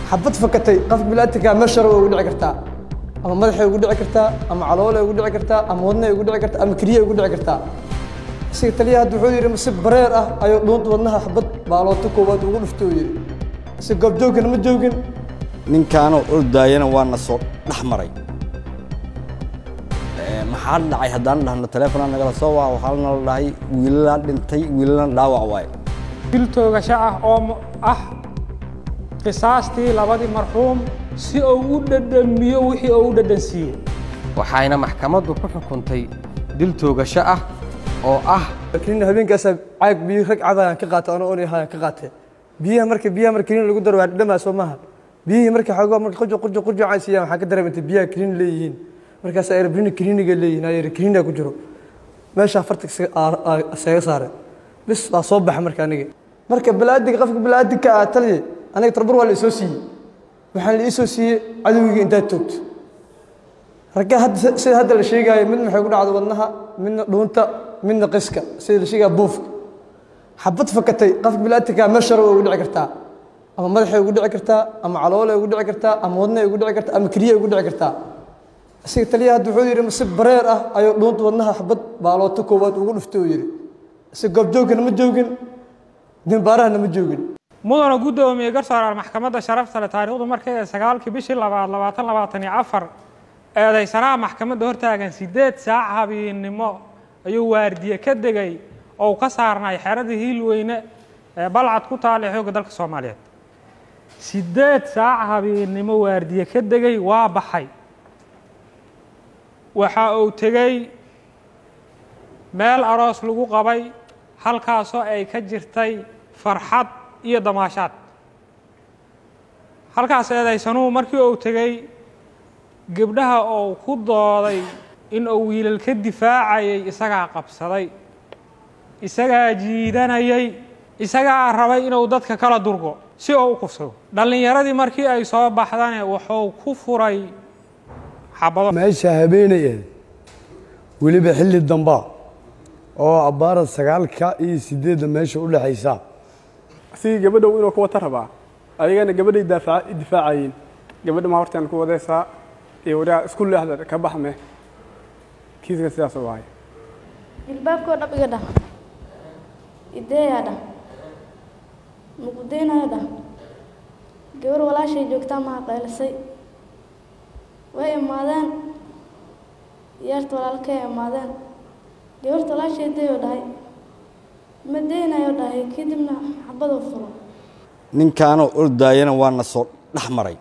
xabad fakatay qofka bilaadanka meeshara way ugu dhici kartaa ama madaxay ugu dhici kartaa ama caloolay ugu dhici kartaa ama wadnay ugu dhici kartaa ama keliya ugu dhici kartaa isaga taliyaha hadda wuxuu yidhi si bareer ah ayuu dhuunta wadnaha xabad baalooto koowaad ugu dhuftay uu yidhi si goobjoogkana ma joogin ninkaanoo ordaayana waa na soo dhex maray maxaa dhacay haddaan dhahno taleefona nagala soo waa waxaa nala dhahay wiilalaa dhintay wiilalana dhaawac waaye dil toogasho ah oo ah qisaastii labadii marxuum si uu u dhadhamiyo wixii uu u dhadhansiiyey waxayna maxkamaddu ku xukuntay dil toogasho ah oo ah kaniin habeenkaasa caag biyo rag cadayaan ka qaatay anoo onay hayaan ka qaatay biyaha marka biyaha marka kaniin lagu daro waa dhadhamaa soo maaha biyihii marka xoogaa marka qurjo qurjo qurjo aan siiyaan waxaan ka dareemantay biyaha kaniin leeyihiin markaas ay rabini kaniiniga leeyihiin ay kaniina ku jiro meesha farta isaga saare bis waa soo baxa marka aniga marka balaadiga qofka balaadiga ah taliye aniga tarbur waa la isoo siiyey waxaan la isoo siiyey cadowgiga intaad toogto ragga hadda sida hadda la sheegaayo midna waxay ku dhacda wadnaha midna dhuunta midna qiska sida la sheegaya buufka xabad fakatay qofka bilaadanka meeshara way ugu dhici kartaa ama madaxay ugu dhici kartaa ama caloolay ugu dhici kartaa ama wadnay ugu dhici kartaa ama keliya ugu dhici kartaa isaga taliyaha hadda wuxuu yidhi si bareer ah ayuu dhuunta wadnaha xabad baalooto koowaad ugu dhuftay uu yidhi si goobjoogkana ma joogin dimbaarahana ma joogin mudana guddoomiye garsooraal maxkamadda sharafta leh taariikhdu markay ee sagaalkii bishii labaad labaatan labaatan iyo afar eedaysanaha maxkamadda hortaagan siddeed saac habeennimo ayuu waardiye ka degay oo ka saarnay xeradii hiilweyne ee balcad ku taal ee xoogga dalka soomaaliyeed siddeed saac habeennimo waardiye ka degay waa baxay waxa uu tegey meel aroos lagu qabay halkaasoo ay ka jirtay farxad iyo damaashaad halkaas eedaysanuhu markii uu tegey gebdhaha uu ku dooday in uu wiilal ka difaacayay isagaa qabsaday isagaa jiidanayay isagaa rabay inuu dadka kala durgo si uu u kufsado dhallinyaradii markii ay soo baxdane wuxuu ku furay xabado meesha habeenay ahayd weliba xilli dambaa oo abbaara sagaalka iyo siddeedda meesha u dhexaysa asigii gabadhow inuu ku wata rabaa ayagana gabadhay difaacayeen gabadha ma hortaan ku wadaysaa iyo wadaa isku leexda ka baxme kiiska sidaas u ahay ilbaabkoo dhab iga dhah ideeyaa dhah muqudeynayo dhah gabar walaashay joogtaa maha qaylisay way imaadeen yaarta walaalkay imaadeen gabarta walaashay dayoo dhahay ma deynayo dhahay kadibna xabaduu furo ninkaanoo ordaayana waa na soo dhex maray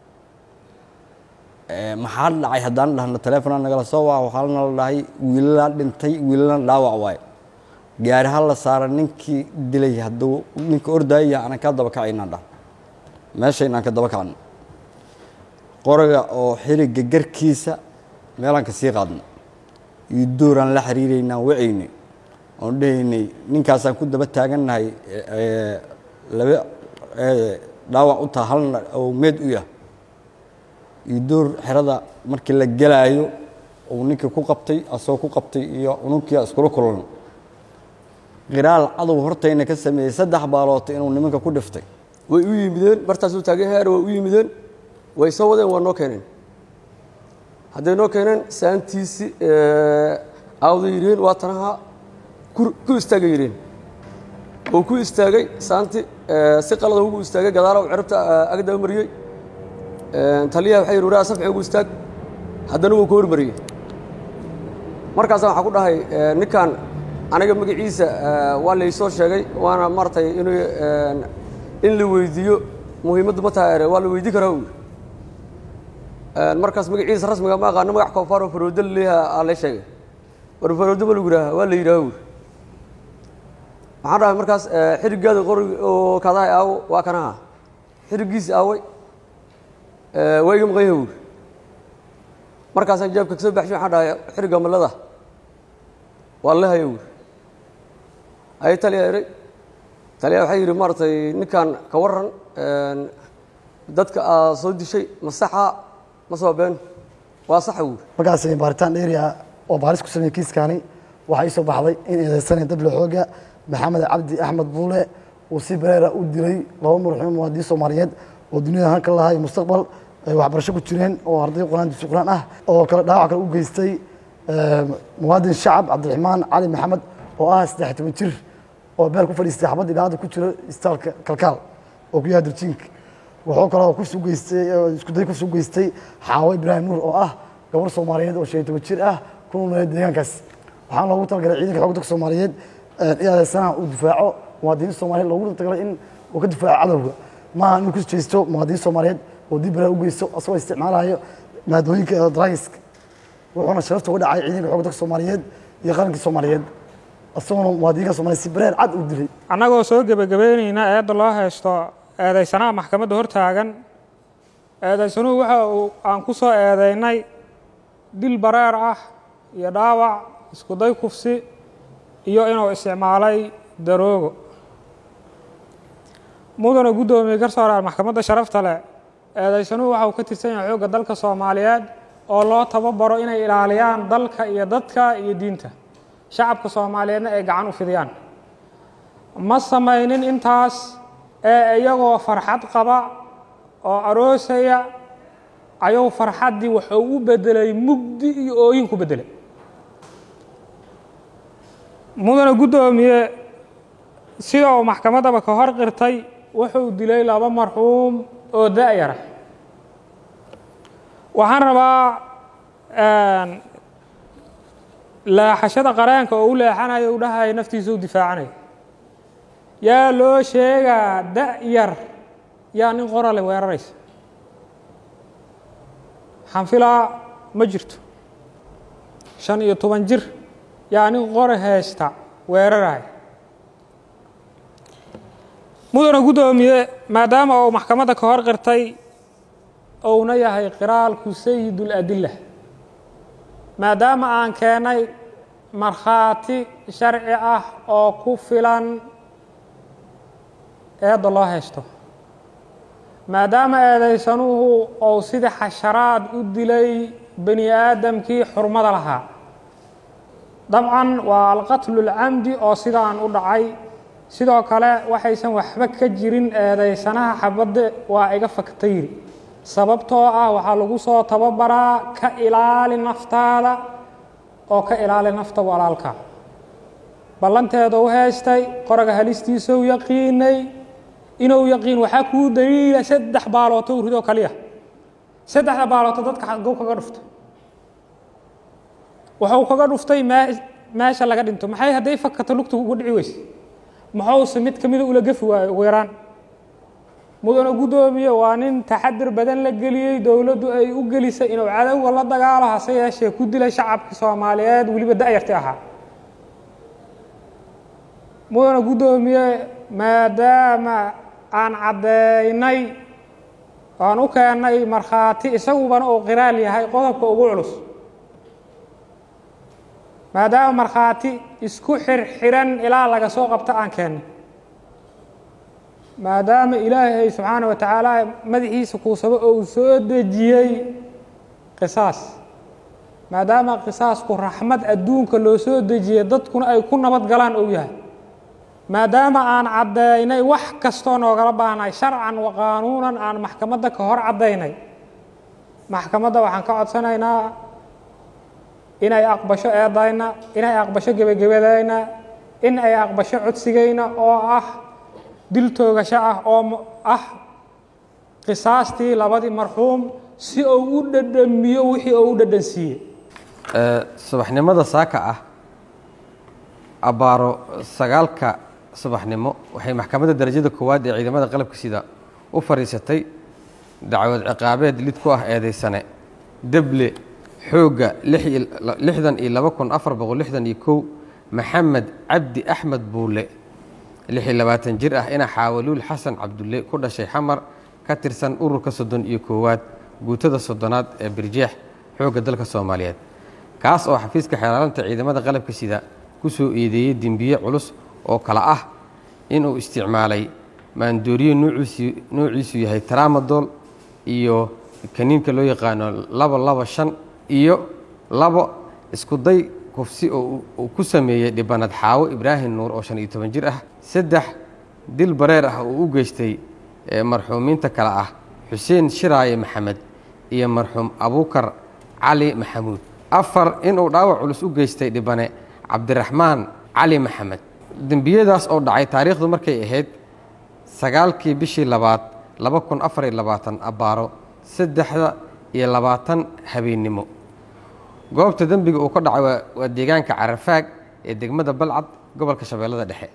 maxaa dhacay haddaan dhahno taleefona nagala soo waa waxaa nala dhahay wiilalaa dhintay wiilalana dhaawac waaye gaari ha la saara ninkii dilay hadduu ninka ordaayaya aanan ka daba kacaynaan dhah meesha inaan ka daba kacno qoriga oo xiriga garkiisa meelaan ka sii qaadno iyo dooraan la xiriiraynaan wacaynay oon dhahaynay ninkaasaan ku daba taagannahay laba dhaawac u taha halna oo meed u yah iyo door xerada markii la gelaayo uu ninkii ku qabtay asagoo ku qabtay iyo ununkia iskula kulan qiraal cadow hortayna ka sameeyey saddex baaloota inuu nimanka ku dhiftay way u yimideen martaasuu taagay heer way u yimideen way soo wadeen waa noo keeneen hadday noo keeneen saantiisi aawda yidheen waa tanaha ku istaagay yidheen uu ku istaagay saanti si qalada ugu istaagay gadaala u cirabta agdaba mariyey taliyaha waxay yidhi waraa safci ugu istaag haddana wuu ka hormariyey markaasa waxaa ku dhahay ninkan aniga magaciisa waa laysoo sheegay waana maaragtay inuu in la weydiiyo muhiimaddu ma tahay waa la weydii karaa uu markaas magaciisa rasmiga ma aqaano magac koofaaroo faroodo laleeyaha aa lay sheegay war faroodo ma lagu yidhaha waa la yidhaha uu waxaan dhahay markaas xirigaada qorig oo kadahay aawo waa kanaha xirigiisi aaway waa iga maqan yaha uu markaasaan jaabka kasoo baxshay waxaan dhahay xiriga malada waa la haya uu ay taliya eray taliya waxay yidhi maaragtay ninkan ka waran dadka aa soo dishay ma saxa ma soo been waa saxa uu markaas baaritaan dheeri ah oo baaris ku sameeyey kiiskaani waxaa ii soo baxday in eedeysanaya dable xooga maxamed cabdi axmed buule uu si bareera u dilay laba murxuum muwaadiniin soomaaliyeed oo duniyada hanka lahaa iyo mustaqbal ay waxbarasho ku jireen oo arday quraan dugsi quraan ah oo kale dhaawac kale u geystay muwaadin shacab cabdiraxmaan cali maxamed oo ah saddex toban jir oo beel ku fadhiistay xabad idaacadda ku jiro istaalka kalkaal oo ku yahay darjiinka wuxuu kaloo kufsi u geystay iskuday kufsi u geystay xaawo ibraahim nuur oo ah gabar soomaaliyeed oo shan iyo toban jir ah ku noolneed deegaankaas waxaan loogu talagalay ciidanka xoogga dalka soomaaliyeed in adeegsanaha uu difaaco muwaadiniin soomaaliyeed loogu talagalay in uu ka difaaco cadowga maaha inuu ku jeesto muwaadiniin soomaaliyeed oo dib balaa u geysto asagoo isticmaalayo maadooyinka dragska wuxuuna sharafta uga dhacay ciidanka xoogga dalka soomaaliyeed iyo qarankii soomaaliyeed isagoona muwaadiniinka soomaaliyeed si bareer cad u dilay annagoo soo gebagabeynayna eedda loo haysto eedaysanaha maxkamadda hortaagan eedaysanuhu waxa uu aan ku soo eedaynay dil bareer ah iyo dhaawac iskuday kufsi iyo inuu isticmaalay daroogo mudana guddoomiye garsooraal maxkamadda sharafta leh eedaysanuhu waxa uu ka tirsan yahay xoogga dalka soomaaliyeed oo loo tababaro inay ilaaliyaan dalka iyo dadka iyo diinta shacabka soomaaliyeedna ay gacan u fidiyaan ma samaynin intaas ee iyagoo farxad qaba oo aroosaya ayuu farxaddii wuxuu u beddelay mugdi iyo ooyin ku beddelay mudana guddoomiye sida uu maxkamaddaba ka hor qirtay wuxuu dilay laba marxuum oo da-yara waxaan rabaa leexashada qareenka oo u leexanayo u dhahayo naftiisa u difaacanayo yaa loo sheegaa da-yar yaa nin qorale weeraraysa waxaan filaa ma jirto shan iyo toban jir yaa nin qore haysta weeraraya mudana guddoomiye maadaama uu maxkamadda ka hor qirtay uuna yahay qiraalku sayidul adilla maadaama aan keennay markhaati sharci ah oo ku filan eedda loo haysto maadaama eedaysanuhu uu sida xasharaad u dilay bani aadamkii xurmada lahaa dabcan waa alqatlu lcamdi oo sidaan u dhacay sidoo kale waxaysan waxba ka jirin eedaysanaha xabadde waa iga fakta yiri sababtoo ah waxaa lagu soo tababaraa ka ilaali naftaada oo ka ilaali nafta walaalka ballanteeda u haystay qoraga halistiisau yaqiinay inuu yaqiin waxaa kuu daliila saddex baalooto u ridoo kaliya saddexda baalooto dadka xagow kaga dhufta wuxuu kaga dhuftay mee meesha laga dhinto maxay hadday fakata lugta uga dhici weyse muxuuse mid ka mida ula gefi waayo ugu yaraan mudana guddoomiye waa nin taxadir badan la geliyey dowladdu ay u gelisay inuu cadowga la dagaalo hase yeeshee ku dilay shacabka soomaaliyeed weliba da-yarti ahaa mudana guddoomiye maadaama aan caddeynay aan u keennay markhaati isagubana uu qiraal yahay qodobka ugu culus maadaama markhaati isku xirxiran ilaa laga soo qabto aan keennay maadaama ilaahay subxaana wa tacaala madaxiisa kuusaba oo uu soo dejiyey qisaas maadaama qisaasku raxmad adduunka loo soo dejiyey dadkuna ay ku nabad galaan ou yahay maadaama aan caddaynay wax kastoo noogala baahnay sharcan wa qaanuunan aan maxkamadda ka hor caddaynay maxkamadda waxaan ka codsanaynaa inay aqbasho eedayna inay aqbasho gebagabadayna in ay aqbasho codsigayna oo ah dil toogasho ah oo ah qisaastii labadii marxuum si uu u dhadhamiyo wixii uu u dhadhansiiyey subaxnimada saaka ah abbaaro sagaalka subaxnimo waxay maxkamadda darajada koowaad ee ciidamada qalabka sida u fadhiisatay dacwad ciqaabeed lid ku ah eedaysane deble xoogga lixdan iyo laba kun afar boqol lixdan iyo kow maxamed cabdi axmed buule lix iyo labaatan jir ah ina xaawaluul xasan cabdulle ku dhashay xamar ka tirsan ururka soddon iyo koowaad guutada soddonaad ee birjeex xoogga dalka soomaaliyeed kaas oo xafiiska xeelaalanta ciidamada qalabka sida ku soo eedeeyey dembiye culus oo kale ah inuu isticmaalay maandooriye nuuciisu yahay tramadol iyo kaniinka loo yaqaano laba laba shan iyo labo iskuday kufsi oo uu ku sameeyey dhibanad xaawo ibraahim nuur oo shan iyo toban jir ah saddex dil bareer ah oo u geystay ee marxuumiinta kale ah xuseen shiraaye maxamed iyo marxuum abuukar cali maxamuud afar inuu dhaawac culus u geystay dhibane cabdiraxmaan cali maxamed dembiyadaas oo dhacay taariikhdu markay ahayd sagaalkii bishii labaad laba kun afar iyo labaatan abbaaro saddexda iyo labaatan habeennimo goobta dembiga uu ka dhacay waa waa deegaanka carafaag ee degmada balcad gobolka shabeellada dhexe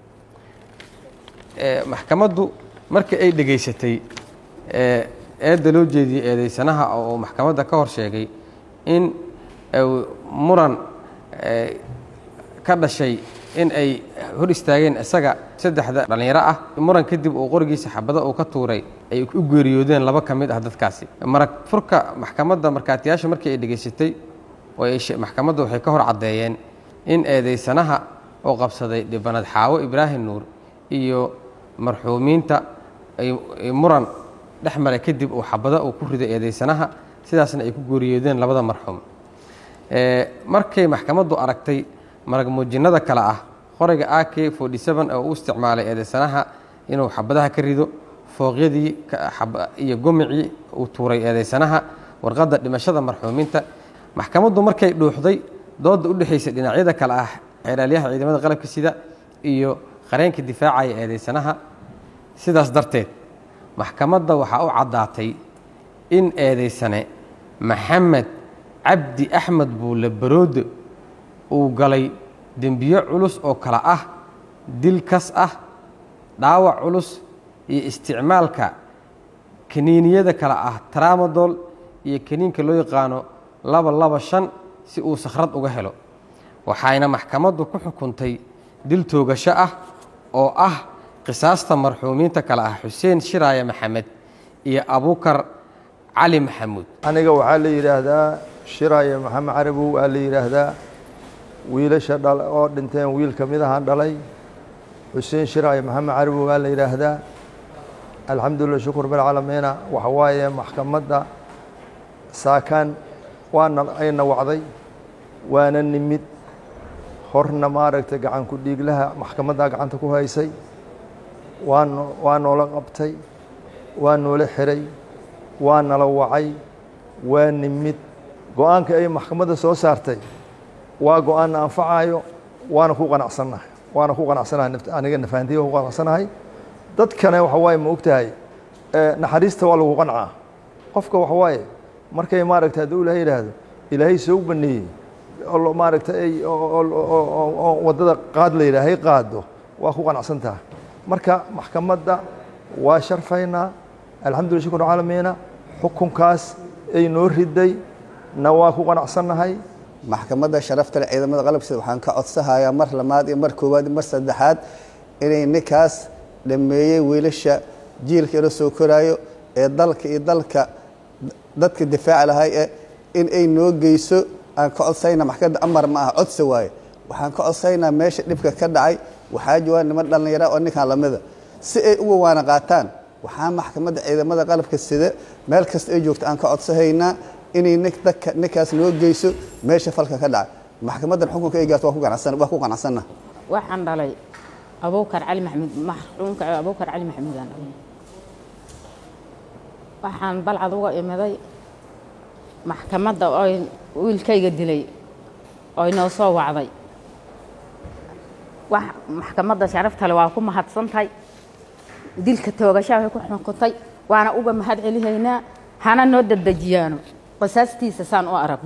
ee maxkamaddu markii ay dhegaysatay ee eedda loo jeediyey eedeysanaha oo uu maxkamadda ka hor sheegay in uu muran ee, ka dhashay in ay hor istaageen isaga saddexda dhallinyaro ah muran kadib uu qorigiisa xabado uu ka tuuray ay u geeriyoodeen laba ka mid ah dadkaasi marag furka maxkamadda markaatiyaasha markii ay dhegaysatay oo ay she- maxkamadda waxay ka hor caddeeyeen in eedeysanaha oo qabsaday dhibanad xaawo ibraahim nuur iyo marxuumiinta ay ay muran dhex maray kadib uu xabado uu ku riday eedeysanaha sidaasna ay ku geeriyoodeen labada marxuum Ee, markay maxkamaddu aragtay marag muujinnada kale ah qoriga a k forty seven oo u isticmaalay eedeysanaha inuu xabadaha ka rido fooqyadii ka- xab- iyo gomicii uu tuuray eedeysanaha warqadda dhimashada marxuumiinta maxkamaddu markay dhuuxday doodda u dhexaysay dhinacyada kale ah xeeraalyaha ciidamada qalabka sida iyo qareenka difaacaya eedeysanaha sidaas darteed maxkamadda waxaa u caddaatay in eedeysane maxamed cabdi axmed buule baroode uu galay dembiyo culus oo kale ah dil kas ah dhaawac culus iyo isticmaalka kaniiniyada kale ah tramadol iyo kaniinka loo yaqaano laba laba shan si uu sakhrad uga helo waxayna maxkamaddu ku xukuntay dil toogasho ah oo ah qisaasta marxuumiinta kale ah xuseen shiraaye maxamed iyo abuukar cali maxamuud aniga waxaa la yidhaahdaa shiraaye maxamed carabow aa la yidhaahdaa wiilasha dhal oo dhinteen wiil ka mid ahaan dhalay xuseen shiraaye maxamed carabow aa la yidhaahdaa alxamdulilah shukur bilcaalamiina waxa waaye maxkamadda saakaan waana ayna wacday waana nimid horna maaragtay gacan ku dhiiglaha maxkamaddaa gacanta ku haysay waa no waa noola qabtay waa noola xiray waa nala wacay waa nimid go-aanka ay maxkamadda soo saartay waa go-aanna anfacayo waana ku qanacsannahay waana ku qanacsanahay naft- aniga nafahantiya ku qanacsanahay dadkana waxa waaye ma ogtahay eh, naxariista waa lagu qancaa qofka waxa waaye markay maaragtay hadduu ilaahay yidhaahdo ilaahay soo baneeyey oo lo- maaragtay ay oo- oo- oo- oo- oo waddada qaad la yidhaahay qaado waa ku qanacsan tahay marka maxkamadda waa sharfaynaa alxamdulillah shukr caalamiina xukunkaas ay noo riday na waa ku qanacsannahay maxkamadda sharafta leh ciidamada qalabkiisa waxaan ka codsahayaa mar labaad iyo mar koowaad iyo mar saddexaad inay ninkaas dhameeyey wiilasha jiilka ila soo koraayo ee dalka iyo dalka dadka difaaci lahay ee in ay noo geyso aan ka codsayna maxkamadda amar ma aha codsi waaye waxaan ka codsaynaa meesha dhibka ka dhacay waxaa joogaan niman dhallinyara oo ninkan lamida si ay uga waana qaataan waxaa maxkamadda ciidamada qalabka sida meel kasta ay joogto aan ka codsahaynaa inay nin dadka ninkaas noo geyso meesha falka ka dhacay maxkamaddan xukunka ay gaarto waa ku ganacsan waa ku qanacsanna waxaan dhalay abuukar cali maxamuud marxuumka abuukar cali maxamuud aan dhalay waxaan balcad uga imiday maxkamadda oy wiilkayga dilay oy noo soo wacday wax maxkamadda sharaftale waa ku mahadsantahay dilka toogashaa way ku xukuntay waana uga mahad celihaynaa hana noo dedejiyaano qisaastiisa saan u arag